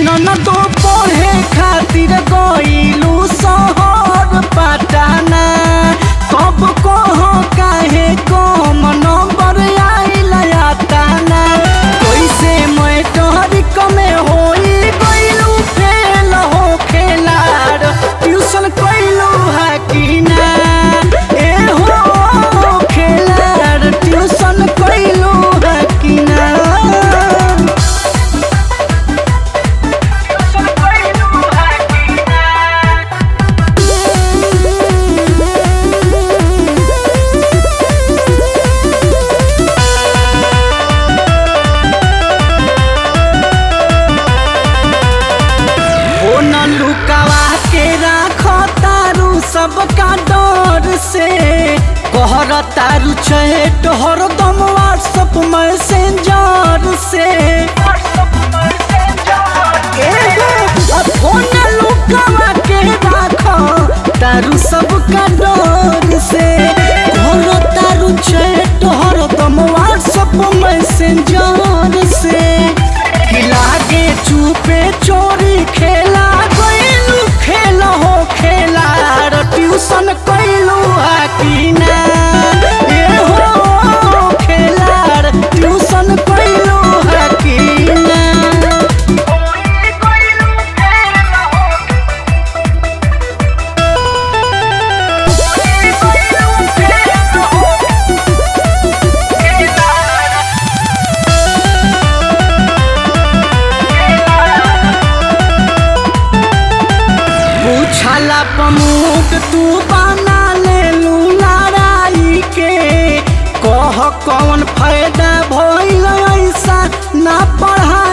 ननदो पढ़े खातिर गईलू शहर पटना कब कह काहे कम नंबर आइल ताना कैसे मैट्रिक में होई गईलू फेल हो खेलार ट्यूशन कैलू है कि ना ए हो खेलार ट्यूशन कैलू है कि ना ओ न लुकावा के राखो तारू सबका डर से कहर तारू चैट हरदम व्हाट्सअप मैसेंजर से एगो फोन लुकावा के राखो तारू सबका डर से कहर तारू चैट हरदम व्हाट्सअप मैसेंजर से कि लागे चुपे चोरी खेला गइलू खेल हो खेला र ट्यूशन कैलू है कि ना ए हो खेला र ट्यूशन कैलू है कि ना पूछला पमुट तू बना ले लू लड़ाई के कह कौन फायदा भइल ऐसा ना पढ़ा